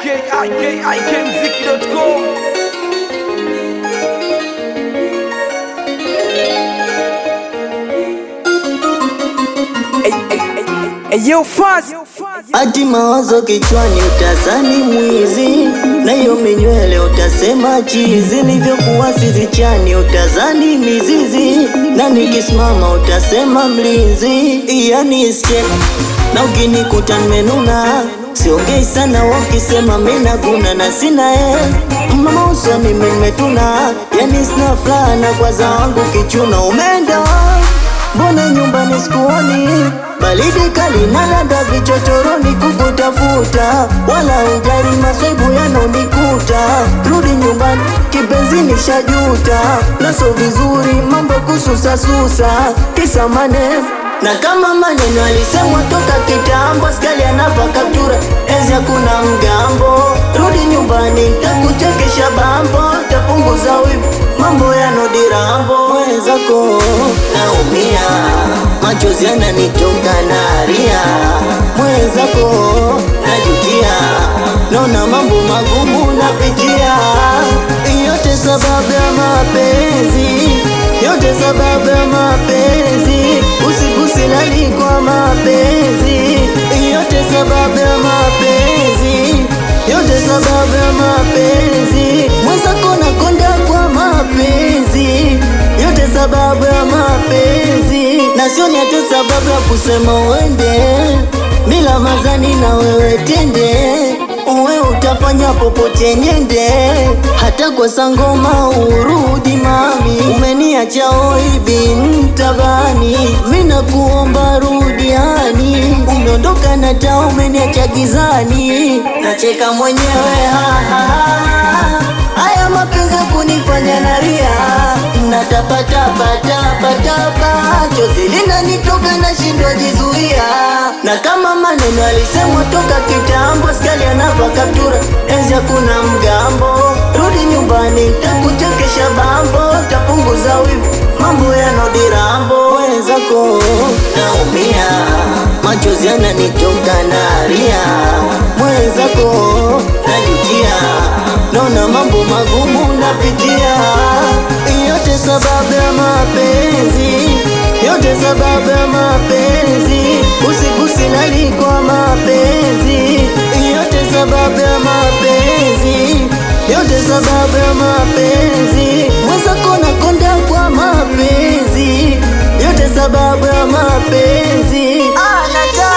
ikikmziki.com Eyo fast Ati mawazo kichwani utazani mwizi, na hiyo minywele utasema chizi, nilivyokuwa sizichani utazani mizizi, na nikisimama utasema mlinzi. Yani step na ukinikuta nimenuna, siongei sana wakisema mina guna na sina e mama usoni mimi nimetuna, yani sina furaha na kwaza wangu kichuna umeenda Mbona nyumbani sikuoni? Baridi kali nalanda vichochoroni kukutafuta, wala ujali maswaibu yanonikuta. Rudi nyumbani kipenzi, nishajuta naso vizuri mambo kususasusa, kisa maneno na kama maneno alisemwa toka kitambo, skali anapa kaptura ezi hakuna mgambo. Rudi nyumbani takuchekesha bambo, tapunguza wivu mambo yanodirambo. Mwenzako naumia, machozi yananitoka naria. Mwenzako najutia, naona mambo magumu napitia, yote sababu ya mapenzi yote sababu ya mapenzi, usiku silali kwa mapenzi, yote sababu ya mapenzi, yote sababu ya mapenzi, mwenzako nakonda kwa mapenzi, yote sababu ya mapenzi, na sio ni hata sababu ya kusema uende bila mazani na wewe tende uwe utafanya popote nyende, hata kwa sangoma urudi mami, umeniacha oibi mtabani, mina kuomba rudiani, umeondoka na taa umeniacha gizani, nacheka mwenyewe ha, ha, ha. Haya mapenzi kunifanya naria, natapatapatapatapa, chozi linanitoka nashindwa jizuia, na kama maneno alisemwa toka kitambo, skali anapa kaptura, enzi hakuna mgambo. Rudi nyumbani, takuchekesha bambo, tapunguza wivu, mambo yanodirambo. Wenzako naumia, machozi yananitoka naria, mwenzako najutia, naona mambo magumu napitia, yote sababu ya mapenzi, yote sababu ya mapenzi, usiku silali kwa mapenzi, yote sababu ya mapenzi, yote sababu ya mapenzi, mwenzako nakonda kwa mapenzi, yote sababu ya mapenzi. Ah, nata